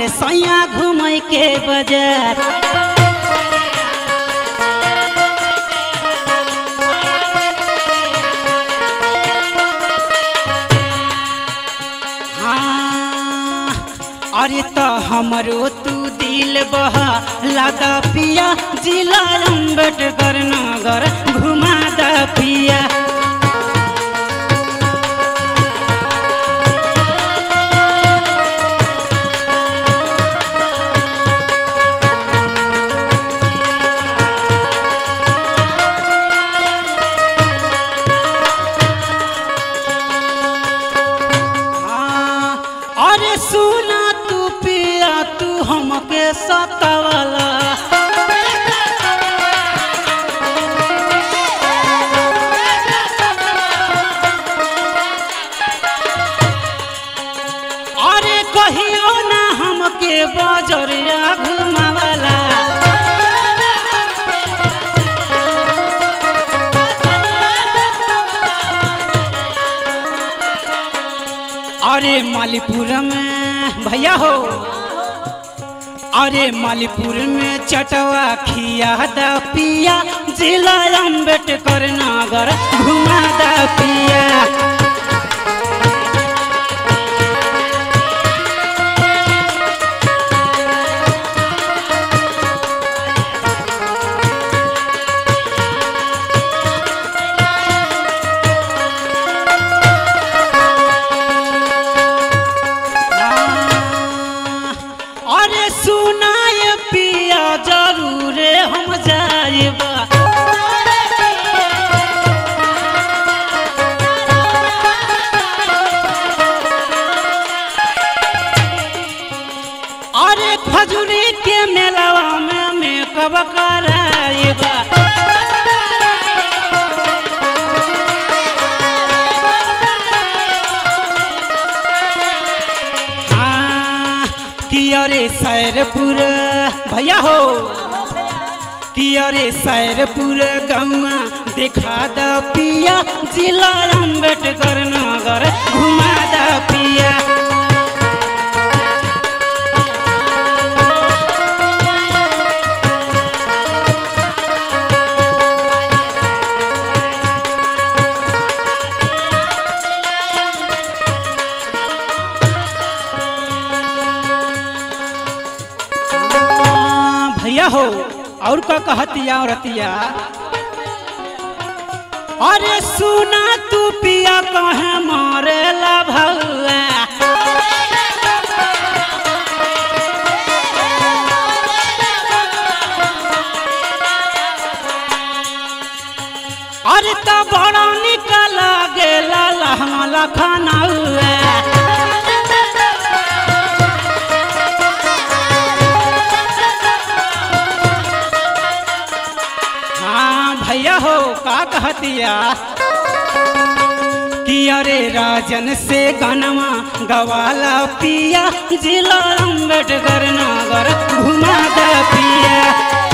हमारे सैया घूमे के बाजार हाँ, अरे तो हमरो तू दिल बहा लादा पिया जिला अम्बेडकर नगर घुमा दा पिया हाँ, अरे सुना तू पिया तू हमके सतावला अरे कहियो ना हमके बजरिया घुमावला अरे मालीपुर में भैया हो अरे मालीपुर में चटवा खिया दा पिया जिला अम्बेडकर नगर घुमा दा पिया अरे सुनाए पिया जरूर हम जाएबा अरे खजूरी के मेलावा में मेकअप कराएबा हाँ, कि अरे सैरपुर भैया हो कि अरे सैरपुर गौआ देखा द पिया जिला अम्बेडकर नगर घुमा द पिया हाँ, भैया हो और का कहतिया औरतिया अरे सुना तू पिया कहे मारेला भौआ अरे तो बड़ा निकल गेला लहमला खाना हुआ हाँ भैया हो का कहतिया कि अरे राजन से गनमा गवाला पिया जिला अम्बेडकर नगर घुमा द पिया